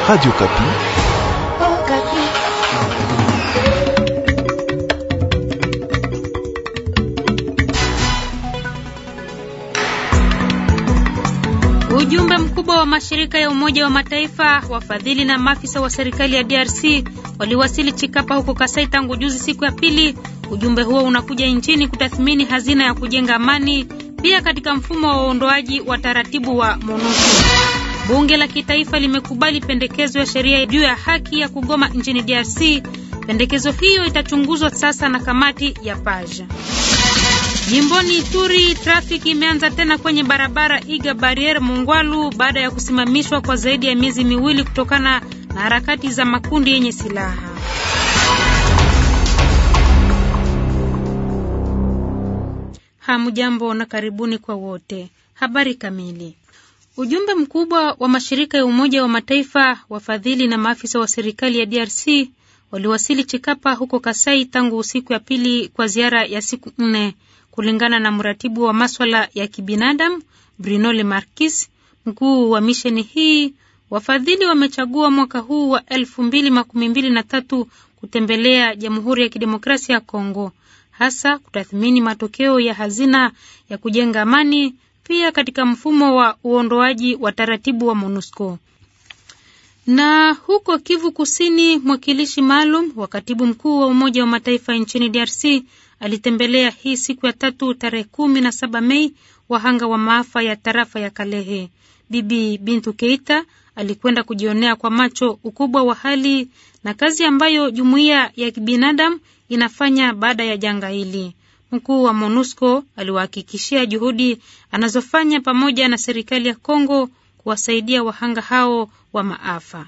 Radio Kapi. Oh, Kapi. Ujumbe mkubwa wa mashirika ya Umoja wa Mataifa, wafadhili na maafisa wa serikali ya DRC waliwasili Chikapa huko Kasai tangu juzi siku ya pili. Ujumbe huo unakuja nchini kutathmini hazina ya kujenga amani, pia katika mfumo wa uondoaji wa taratibu wa MONUSCO. Bunge la kitaifa limekubali pendekezo ya sheria juu ya haki ya kugoma nchini DRC. Pendekezo hiyo itachunguzwa sasa na kamati ya Paja. Jimboni Ituri, trafiki imeanza tena kwenye barabara Iga Barriere Mungwalu baada ya kusimamishwa kwa zaidi ya miezi miwili kutokana na harakati za makundi yenye silaha. Hamjambo na karibuni kwa wote. Habari kamili. Ujumbe mkubwa wa mashirika ya Umoja wa Mataifa, wafadhili na maafisa wa serikali ya DRC waliwasili Chikapa huko Kasai tangu siku ya pili kwa ziara ya siku nne, kulingana na mratibu wa maswala ya kibinadamu Bruno Le Marquis, mkuu wa misheni hii. Wafadhili wamechagua mwaka huu wa elfu mbili makumi mbili na tatu kutembelea Jamhuri ya Kidemokrasia ya Kongo, hasa kutathmini matokeo ya hazina ya kujenga amani, pia katika mfumo wa uondoaji wa taratibu wa MONUSCO. Na huko Kivu Kusini, mwakilishi maalum wa katibu mkuu wa Umoja wa Mataifa nchini DRC alitembelea hii siku ya tatu tarehe kumi na saba Mei wahanga wa maafa ya tarafa ya Kalehe. Bibi Bintu Keita alikwenda kujionea kwa macho ukubwa wa hali na kazi ambayo jumuiya ya kibinadamu inafanya baada ya janga hili. Mkuu wa MONUSCO aliwahakikishia juhudi anazofanya pamoja na serikali ya Kongo kuwasaidia wahanga hao wa maafa.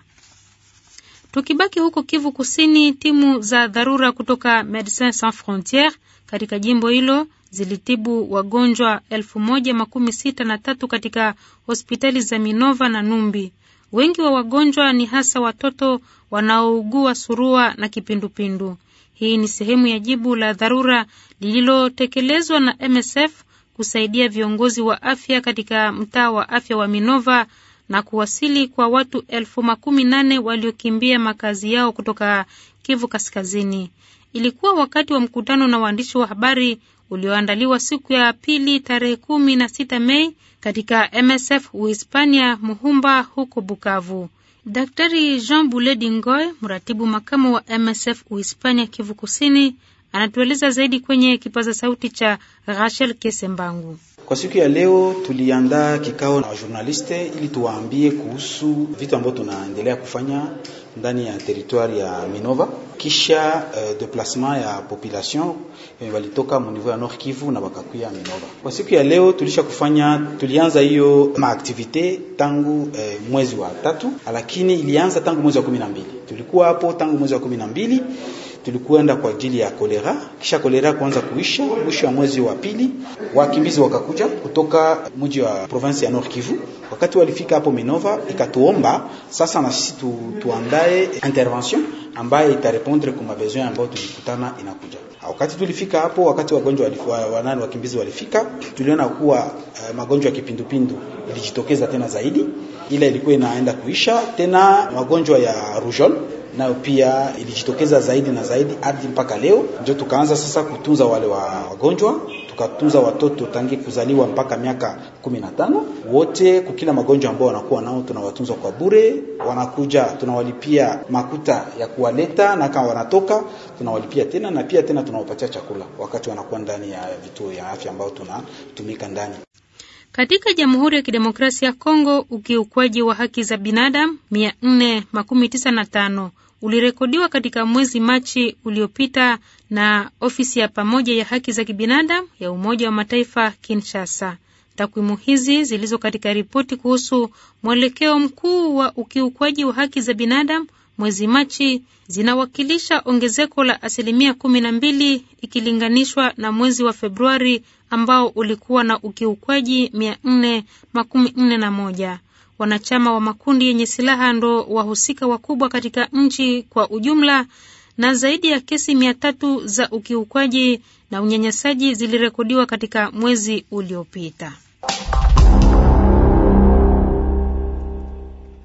Tukibaki huko Kivu Kusini, timu za dharura kutoka Medecins Sans Frontieres katika jimbo hilo zilitibu wagonjwa elfu moja makumi sita na tatu katika hospitali za Minova na Numbi. Wengi wa wagonjwa ni hasa watoto wanaougua surua na kipindupindu. Hii ni sehemu ya jibu la dharura lililotekelezwa na MSF kusaidia viongozi wa afya katika mtaa wa afya wa Minova na kuwasili kwa watu elfu makumi nane waliokimbia makazi yao kutoka Kivu Kaskazini. Ilikuwa wakati wa mkutano na waandishi wa habari ulioandaliwa siku ya pili tarehe kumi na sita Mei katika MSF Uhispania Muhumba huko Bukavu. Daktari Jean Buledi Ngoy, mratibu makamu wa MSF Uhispania Kivu Kusini, anatueleza zaidi kwenye kipaza sauti cha Rachel Kesembangu. Kwa siku ya leo tuliandaa kikao na wajournaliste ili tuwaambie kuhusu vitu ambavyo tunaendelea kufanya ndani ya teritwari ya Minova kisha uh, deplacement ya population eh, walitoka mu niveau ya Nord Kivu na bakakuya Minova. Kwa siku ya leo tulisha kufanya, tulianza hiyo maaktivite tangu eh, mwezi wa tatu, lakini ilianza tangu mwezi wa kumi na mbili. Tulikuwa hapo tangu mwezi wa kumi na mbili tulikwenda kwa ajili ya kolera, kisha kolera kuanza kuisha mwisho wa mwezi wa pili, wakimbizi wakakuja kutoka mji wa province ya Nord Kivu. Wakati walifika hapo Minova, ikatuomba sasa na sisi tu, tuandae intervention ambaye itarepondre kwa mabesoin ambayo tulikutana inakuja. Wakati tulifika hapo, wakati wagonjwa walikuwa wanani, wakimbizi walifika, tuliona kuwa uh, magonjwa ya kipindupindu ilijitokeza tena zaidi, ila ilikuwa inaenda kuisha tena, magonjwa ya rougeole nayo pia ilijitokeza zaidi na zaidi hadi mpaka leo. Ndio tukaanza sasa kutunza wale wa wagonjwa, tukatunza watoto tangi kuzaliwa mpaka miaka kumi na tano wote, kukila magonjwa ambao wanakuwa nao tunawatunza kwa bure. Wanakuja tunawalipia makuta ya kuwaleta, na kama wanatoka tunawalipia tena, na pia tena tunawapatia chakula wakati wanakuwa ndani ya vituo ya afya ambao tunatumika ndani. Katika Jamhuri ya Kidemokrasia ya Kongo, ukiukwaji wa haki za binadamu mia nne makumi tisa na tano ulirekodiwa katika mwezi Machi uliopita na ofisi ya pamoja ya haki za kibinadamu ya Umoja wa Mataifa Kinshasa. Takwimu hizi zilizo katika ripoti kuhusu mwelekeo mkuu wa ukiukwaji wa haki za binadamu mwezi Machi zinawakilisha ongezeko la asilimia kumi na mbili ikilinganishwa na mwezi wa Februari ambao ulikuwa na ukiukwaji mia nne makumi nne na moja. Wanachama wa makundi yenye silaha ndo wahusika wakubwa katika nchi kwa ujumla, na zaidi ya kesi mia tatu za ukiukwaji na unyanyasaji zilirekodiwa katika mwezi uliopita.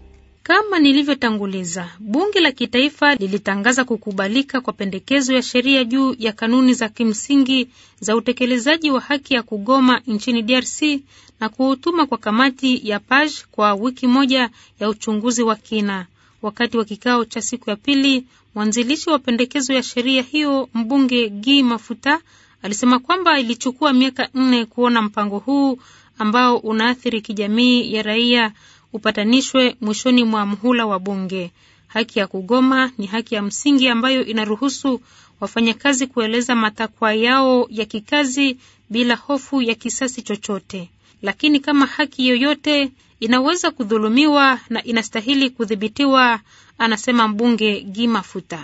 Kama nilivyotanguliza, bunge la kitaifa lilitangaza kukubalika kwa pendekezo ya sheria juu ya kanuni za kimsingi za utekelezaji wa haki ya kugoma nchini DRC na kuhutuma kwa kamati ya PAJ kwa wiki moja ya uchunguzi wa kina. Wakati wa kikao cha siku ya pili, mwanzilishi wa pendekezo ya sheria hiyo, mbunge Gi Mafuta, alisema kwamba ilichukua miaka nne kuona mpango huu ambao unaathiri kijamii ya raia upatanishwe mwishoni mwa mhula wa bunge. Haki ya kugoma ni haki ya msingi ambayo inaruhusu wafanyakazi kueleza matakwa yao ya kikazi bila hofu ya kisasi chochote. Lakini kama haki yoyote inaweza kudhulumiwa na inastahili kudhibitiwa, anasema mbunge Gimafuta.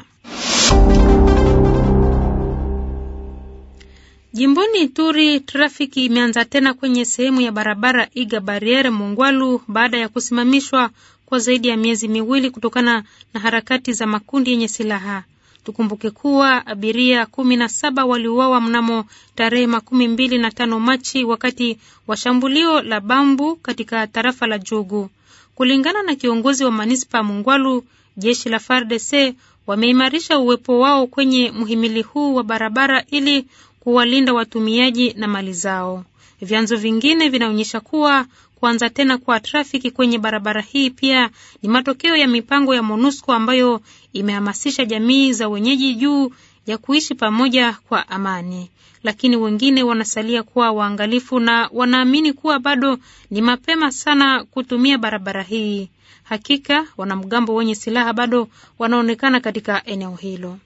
Jimboni Ituri, trafiki imeanza tena kwenye sehemu ya barabara Iga Barriere Mungwalu baada ya kusimamishwa kwa zaidi ya miezi miwili kutokana na harakati za makundi yenye silaha. Tukumbuke kuwa abiria kumi na saba waliuawa mnamo tarehe makumi mbili na tano Machi wakati wa shambulio la Bambu katika tarafa la Jugu. Kulingana na kiongozi wa manispa Mungwalu, jeshi la FARDC wameimarisha uwepo wao kwenye mhimili huu wa barabara ili kuwalinda watumiaji na mali zao. Vyanzo vingine vinaonyesha kuwa kuanza tena kwa trafiki kwenye barabara hii pia ni matokeo ya mipango ya MONUSCO ambayo imehamasisha jamii za wenyeji juu ya kuishi pamoja kwa amani. Lakini wengine wanasalia kuwa waangalifu na wanaamini kuwa bado ni mapema sana kutumia barabara hii. Hakika wanamgambo wenye silaha bado wanaonekana katika eneo hilo.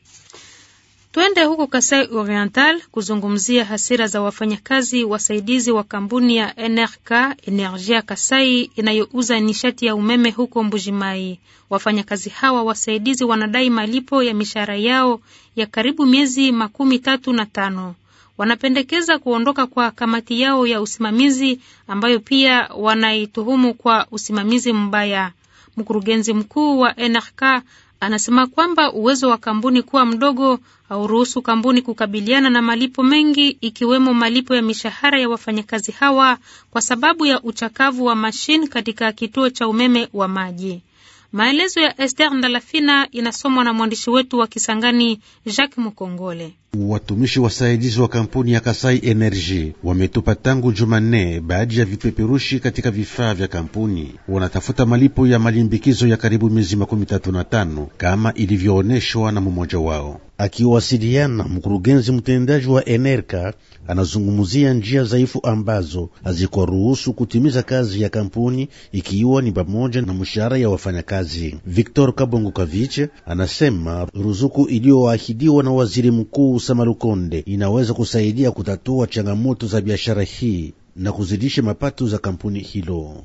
Twende huko Kasai Oriental kuzungumzia hasira za wafanyakazi wasaidizi wa kampuni ya NRK Energia Kasai inayouza nishati ya umeme huko Mbujimai. Wafanyakazi hawa wasaidizi wanadai malipo ya mishahara yao ya karibu miezi makumi tatu na tano. Wanapendekeza kuondoka kwa kamati yao ya usimamizi ambayo pia wanaituhumu kwa usimamizi mbaya. Mkurugenzi mkuu wa NRK anasema kwamba uwezo wa kampuni kuwa mdogo hauruhusu kampuni kukabiliana na malipo mengi ikiwemo malipo ya mishahara ya wafanyakazi hawa kwa sababu ya uchakavu wa mashine katika kituo cha umeme wa maji. Maelezo ya Esther Ndalafina inasomwa na mwandishi wetu wa Kisangani Jacques Mukongole. Watumishi wasaidizi wa kampuni ya Kasai Energy wametupa tangu Jumanne baadhi ya vipeperushi katika vifaa vya kampuni. Wanatafuta malipo ya malimbikizo ya karibu miezi makumi tatu na tano kama ilivyoonyeshwa na mmoja wao. Akiwasiliana, mkurugenzi mtendaji wa Enerka anazungumzia njia dhaifu ambazo hazikuruhusu kutimiza kazi ya kampuni, ikiwa ni pamoja na mshahara ya wafanyakazi. Victor Kabongo Kaviche anasema ruzuku iliyoahidiwa na waziri mkuu Samalukonde inaweza kusaidia kutatua changamoto za biashara hii na kuzidisha mapato za kampuni hilo.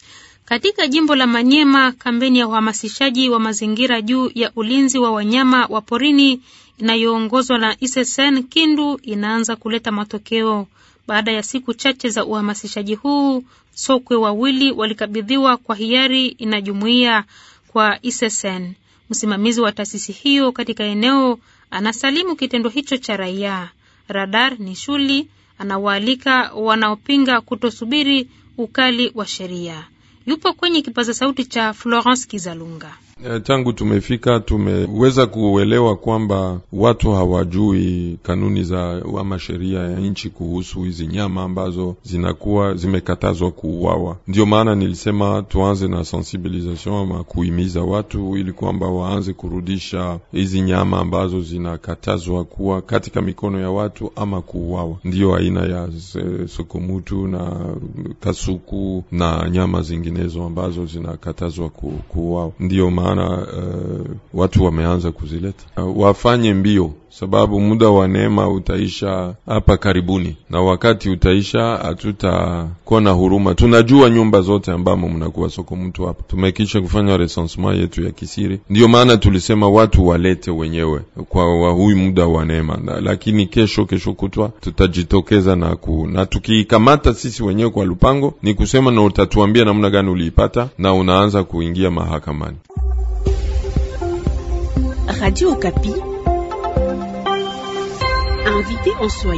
Katika jimbo la Manyema, kampeni ya uhamasishaji wa mazingira juu ya ulinzi wa wanyama wa porini inayoongozwa na Isesen Kindu inaanza kuleta matokeo. Baada ya siku chache za uhamasishaji huu, sokwe wawili walikabidhiwa kwa hiari inajumuia kwa Isesen. Msimamizi wa taasisi hiyo katika eneo anasalimu kitendo hicho cha raia. Radar ni shuli anawaalika wanaopinga kutosubiri ukali wa sheria. Yupo kwenye kipaza sauti cha Florence Kizalunga. Tangu tumefika tumeweza kuelewa kwamba watu hawajui kanuni za ama sheria ya nchi kuhusu hizi nyama ambazo zinakuwa zimekatazwa kuuawa. Ndio maana nilisema tuanze na sensibilisation ama kuhimiza watu ili kwamba waanze kurudisha hizi nyama ambazo zinakatazwa kuwa katika mikono ya watu ama kuuawa. Ndiyo aina ya sokomutu na kasuku na nyama zinginezo ambazo zinakatazwa kuuawa. Ndiyo maana uh, watu wameanza kuzileta. Uh, wafanye mbio, sababu muda wa neema utaisha hapa karibuni, na wakati utaisha hatutakuwa na huruma. Tunajua nyumba zote ambamo mnakuwa soko mtu hapa, tumekisha kufanya recensement yetu ya kisiri. Ndiyo maana tulisema watu walete wenyewe kwa wa huyu muda wa neema, lakini kesho kesho kutwa tutajitokeza na ku, na tukiikamata sisi wenyewe kwa lupango, ni kusema na utatuambia namna gani uliipata, na unaanza kuingia mahakamani. Radio Okapi. Invité en Swahili.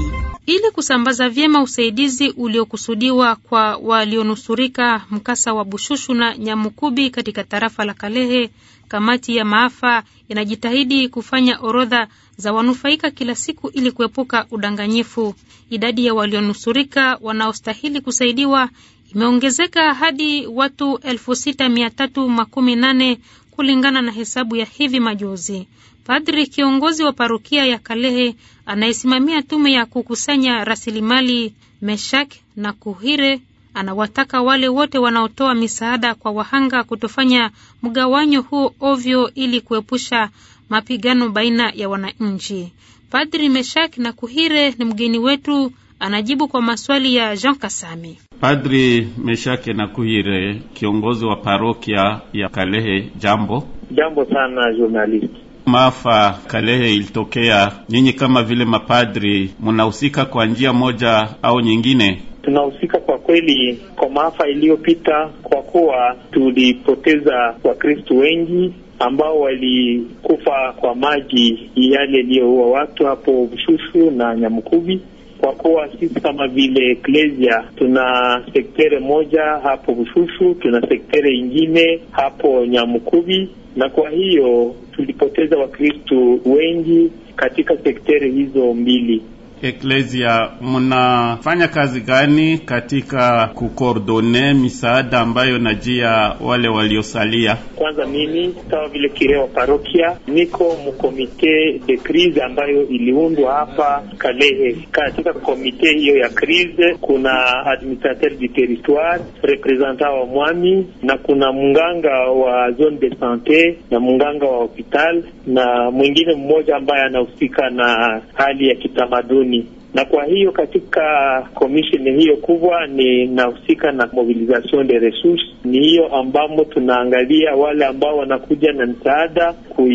ili kusambaza vyema usaidizi uliokusudiwa kwa walionusurika mkasa wa Bushushu na Nyamukubi katika tarafa la Kalehe. Kamati ya maafa inajitahidi kufanya orodha za wanufaika kila siku ili kuepuka udanganyifu. Idadi ya walionusurika wanaostahili kusaidiwa imeongezeka hadi watu elfu sita mia tatu makumi nane kulingana na hesabu ya hivi majuzi. Padri kiongozi wa parokia ya Kalehe anayesimamia tume ya kukusanya rasilimali Meshak na Kuhire anawataka wale wote wanaotoa misaada kwa wahanga kutofanya mgawanyo huo ovyo ili kuepusha mapigano baina ya wananchi. Padri Meshak na Kuhire ni mgeni wetu, anajibu kwa maswali ya Jean Kasami. Padri Meshake na Kuhire, kiongozi wa parokia ya Kalehe, jambo. Jambo sana journalist. Maafa Kalehe ilitokea, nyinyi kama vile mapadri munahusika kwa njia moja au nyingine? Tunahusika kwa kweli kwa maafa iliyopita, kwa kuwa tulipoteza Wakristo wengi ambao walikufa kwa maji yale yaliyoua watu hapo Bushushu na Nyamukubi kwa kuwa sisi kama vile Eklesia tuna sektere moja hapo Bushushu, tuna sektere ingine hapo Nyamukubi, na kwa hiyo tulipoteza Wakristu wengi katika sektere hizo mbili. Eklesia, mnafanya kazi gani katika kukordone misaada ambayo najia wale waliosalia? Kwanza mimi kama vile kireo wa parokia niko mkomite de crise ambayo iliundwa hapa Kalehe. Katika komite hiyo ya crise kuna administrateur du territoire, representant wa mwami na kuna munganga wa zone de sante na munganga wa hospital na mwingine mmoja ambaye anahusika na hali ya kitamaduni na kwa hiyo katika commission hiyo kubwa ninahusika na mobilisation de ressources. Ni hiyo ambamo tunaangalia wale ambao wanakuja na msaada,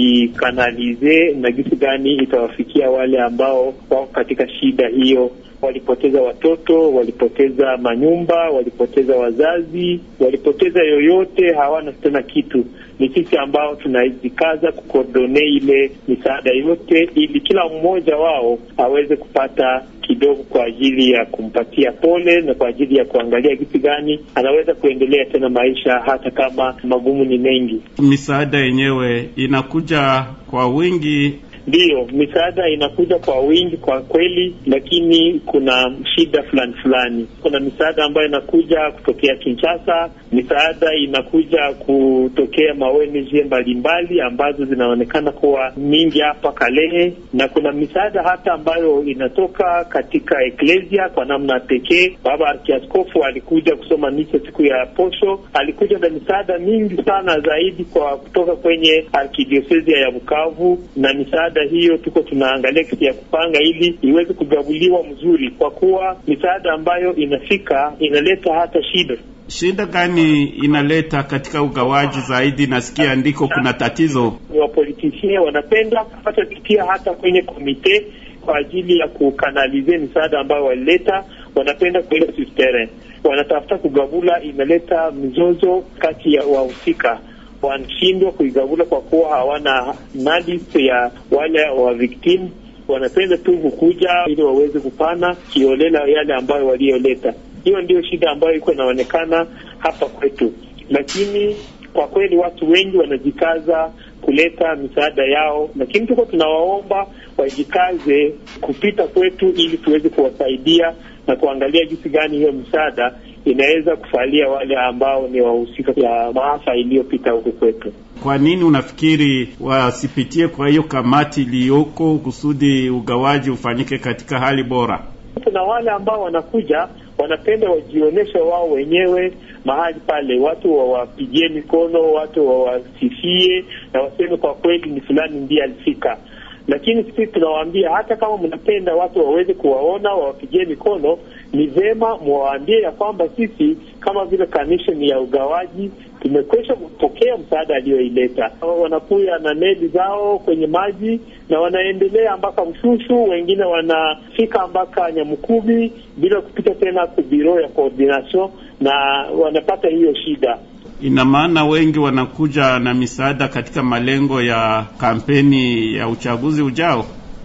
kuikanalize na gisi gani itawafikia wale ambao wako katika shida hiyo. Walipoteza watoto, walipoteza manyumba, walipoteza wazazi, walipoteza yoyote, hawana tena kitu. Ni sisi ambao tunajikaza kukordone ile misaada yote, ili kila mmoja wao aweze kupata kidogo kwa ajili ya kumpatia pole na kwa ajili ya kuangalia kitu gani anaweza kuendelea tena maisha, hata kama magumu ni mengi. Misaada yenyewe inakuja kwa wingi Ndiyo, misaada inakuja kwa wingi kwa kweli, lakini kuna shida fulani fulani. Kuna misaada ambayo inakuja kutokea Kinshasa, misaada inakuja kutokea ma ONG mbalimbali ambazo zinaonekana kuwa mingi hapa Kalehe, na kuna misaada hata ambayo inatoka katika eklesia kwa namna pekee. Baba Arkiaskofu alikuja kusoma misa siku ya posho, alikuja na misaada mingi sana zaidi kwa kutoka kwenye arkidiosesia ya Bukavu na misaada hiyo tuko tunaangalia kisi ya kupanga ili iweze kugabuliwa mzuri, kwa kuwa misaada ambayo inafika inaleta hata shida. Shida gani inaleta katika ugawaji zaidi? Nasikia ndiko kuna tatizo. Wapolitisie wanapenda kupata kupitia hata kwenye komite kwa ajili ya kukanalize misaada ambayo walileta, wanapenda kuenda sustere, wanatafuta kugabula, inaleta mizozo kati ya wahusika wanashindwa kuigavula kwa kuwa hawana nalist ya wale wa victim. Wanapenda tu kukuja ili waweze kupana kiolela yale ambayo walioleta. Hiyo ndio shida ambayo iko inaonekana hapa kwetu, lakini kwa kweli watu wengi wanajikaza kuleta misaada yao, lakini tuko tunawaomba wajikaze kupita kwetu ili tuweze kuwasaidia na kuangalia jinsi gani hiyo misaada inaweza kufalia wale ambao ni wahusika ya maafa iliyopita huku kwetu. Kwa nini unafikiri wasipitie kwa hiyo kamati iliyoko kusudi ugawaji ufanyike katika hali bora? Kuna wale ambao wanakuja wanapenda wajionyeshe wao wenyewe mahali pale, watu wawapigie mikono, watu wawasifie na waseme kwa kweli ni fulani ndiye alifika lakini sisi tunawaambia hata kama mnapenda watu waweze kuwaona wawapigie mikono, ni vema mwawaambie ya kwamba sisi kama vile kamisheni ya ugawaji tumekwisha kupokea msaada aliyoileta. Wanakuya na meli zao kwenye maji na wanaendelea mpaka Mshushu, wengine wanafika mpaka Nyamukubi bila kupita tena ku biro ya coordination, na wanapata hiyo shida. Ina maana wengi wanakuja na misaada katika malengo ya kampeni ya uchaguzi ujao.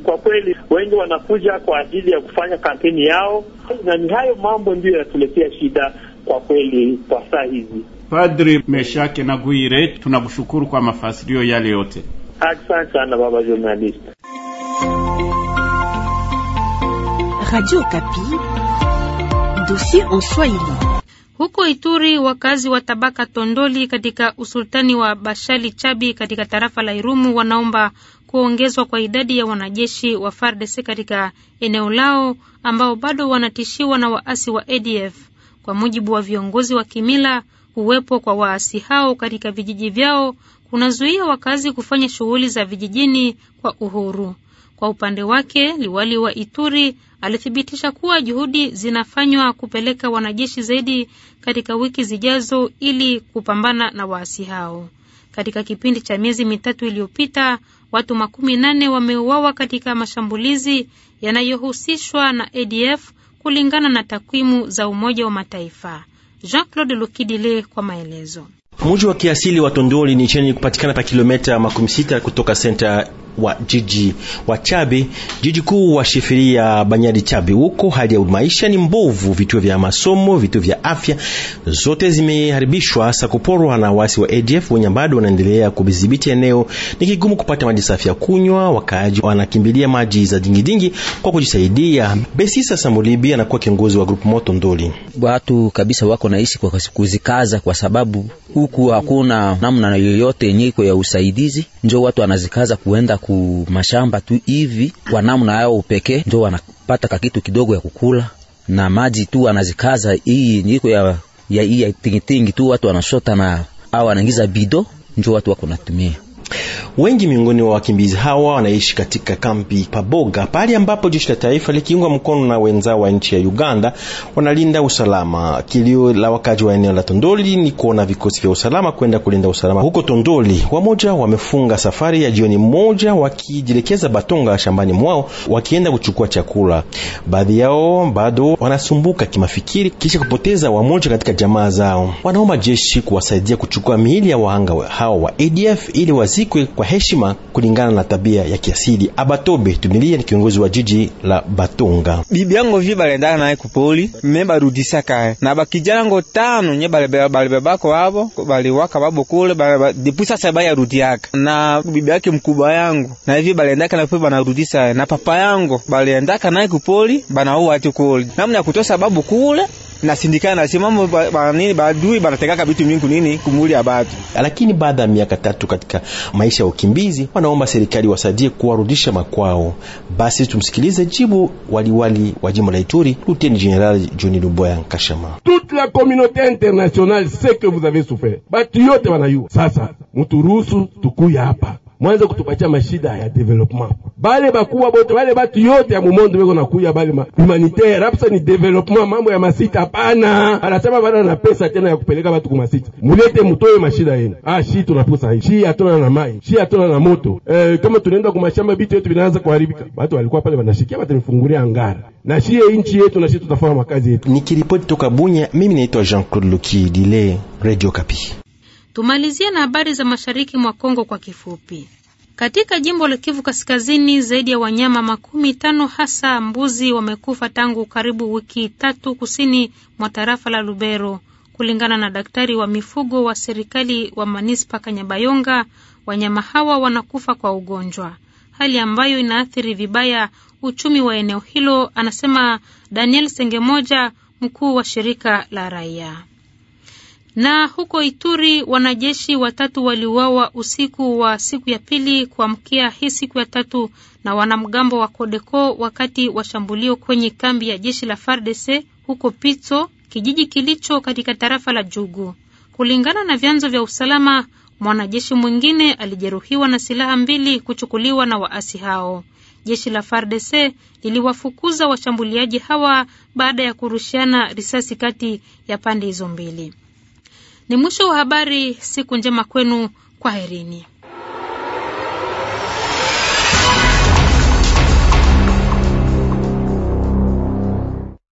kwa kweli wengi wanakuja kwa ajili ya kufanya kampeni yao, na ni hayo mambo ndiyo yanatuletea shida kwa kweli kwa saa hizi. Padri Meshake na Guire, tunakushukuru kwa mafasirio yale yote. Asante sana baba journalist. Radio Kapi, dossier en Swahili. Huko Ituri, wakazi wa tabaka Tondoli katika usultani wa Bashali Chabi katika tarafa la Irumu wanaomba kuongezwa kwa idadi ya wanajeshi wa FARDC katika eneo lao ambao bado wanatishiwa na waasi wa ADF. Kwa mujibu wa viongozi wa kimila, uwepo kwa waasi hao katika vijiji vyao kunazuia wakazi kufanya shughuli za vijijini kwa uhuru. Kwa upande wake, liwali wa Ituri alithibitisha kuwa juhudi zinafanywa kupeleka wanajeshi zaidi katika wiki zijazo ili kupambana na waasi hao. Katika kipindi cha miezi mitatu iliyopita, watu makumi nane wameuawa katika mashambulizi yanayohusishwa na ADF kulingana na takwimu za Umoja wa Mataifa. Jean-Claude Lukidile kwa maelezo. Mji wa kiasili wa Tondoli ni cheni kupatikana pa kilomita makumi sita kutoka senta wa jiji wa Chabe, jiji kuu wa shifiria Banyadi Chabe. Huko hali ya maisha ni mbovu, vituo vya masomo, vituo vya afya zote zimeharibishwa, hasa kuporwa na wasi wa ADF wenye bado wanaendelea kudhibiti eneo. Ni kigumu kupata maji safi ya kunywa, wakaaji wanakimbilia maji za dingidingi kwa kujisaidia. Besisa Samulibi anakuwa kiongozi wa grupu moto Ndoli. Watu kabisa wako naishi kwa kuzikaza, kwa sababu huku hakuna namna yoyote yenye iko ya usaidizi, njo watu wanazikaza kuenda ku mashamba tu hivi kwa namna yao pekee, njo wanapata kakitu kidogo ya kukula na maji tu wanazikaza. Hii niko ya ya hii ya tingitingi tu watu wanashota na au wanaingiza bido, njo watu wako natumia Wengi miongoni wa wakimbizi hawa wanaishi katika kampi Paboga, pahali ambapo jeshi la taifa likiungwa mkono na wenzao wa nchi ya Uganda wanalinda usalama. Kilio la wakaji wa eneo la Tondoli ni kuona vikosi vya usalama kwenda kulinda usalama huko Tondoli. Wamoja wamefunga safari ya jioni moja wakijielekeza Batonga shambani mwao wakienda kuchukua chakula. Baadhi yao bado wanasumbuka kimafikiri kisha kupoteza wamoja katika jamaa zao. Wanaomba jeshi kuwasaidia kuchukua miili ya wahanga hawa wa ADF ili wazikwe kwa heshima kulingana na tabia ya kiasili. Abatobe Tumilia ni kiongozi wa jiji la Batonga. bibi yango vi balendaka naye kupoli me barudisaka na bakijana ngo tano nye balibebako abo baliwaka babo kule depuis sasa bayarudiaka na bibi yake mkubwa yangu na hivi balendaka na pe banarudisa na papa yangu baliendaka naye kupoli banauwa ati kule namna ya kutosa babu kule nasindikana nasimamo banini badui banatekaka bitu mingi nini kumuli ya batu. Lakini baada ya miaka tatu katika maisha ya ukimbizi, wanaomba serikali wasaidie kuwarudisha makwao. Basi tumsikilize jibu waliwali wa jimbo la Ituri, Luteni General John Luboya Nkashama. Toute la communauté internationale sait que vous avez souffert, batu yote wanayua. Sasa muturuhusu tukuya hapa mwanze kutupatia mashida ya development. Bale bakuwa bote bale batu yote ya mumondo beko nakuya bale ma humanitaire hapsa ni development, mambo ya masita hapana. Anasema bana na pesa tena ya kupeleka batu kumasita, mulete mutoe mashida yenu. Ah, shi tunaposa hii shi hatuna na mai shi hatuna na moto eh, kama tunaenda kumashamba bitu yetu vinaanza kuharibika. Watu walikuwa pale wanashikia, watanifungulia angara na shie inchi yetu na shi tutafanya makazi yetu. Nikiripoti toka Bunya, mimi naitwa Jean-Claude Luki Dile, Radio Kapi. Tumalizie na habari za mashariki mwa Kongo kwa kifupi. Katika jimbo la Kivu Kaskazini, zaidi ya wanyama makumi tano hasa mbuzi wamekufa tangu karibu wiki tatu kusini mwa tarafa la Lubero, kulingana na daktari wa mifugo wa serikali wa manispa Kanyabayonga. Wanyama hawa wanakufa kwa ugonjwa, hali ambayo inaathiri vibaya uchumi wa eneo hilo, anasema Daniel Sengemoja, mkuu wa shirika la raia. Na huko Ituri wanajeshi watatu waliuawa usiku wa siku ya pili kuamkia hii siku ya tatu na wanamgambo wa Kodeko wakati wa shambulio kwenye kambi ya jeshi la FARDC huko Pitso, kijiji kilicho katika tarafa la Jugu. Kulingana na vyanzo vya usalama, mwanajeshi mwingine alijeruhiwa na silaha mbili kuchukuliwa na waasi hao. Jeshi la FARDC liliwafukuza washambuliaji hawa baada ya kurushiana risasi kati ya pande hizo mbili. Ni mwisho wa habari. Siku njema kwenu, kwaherini.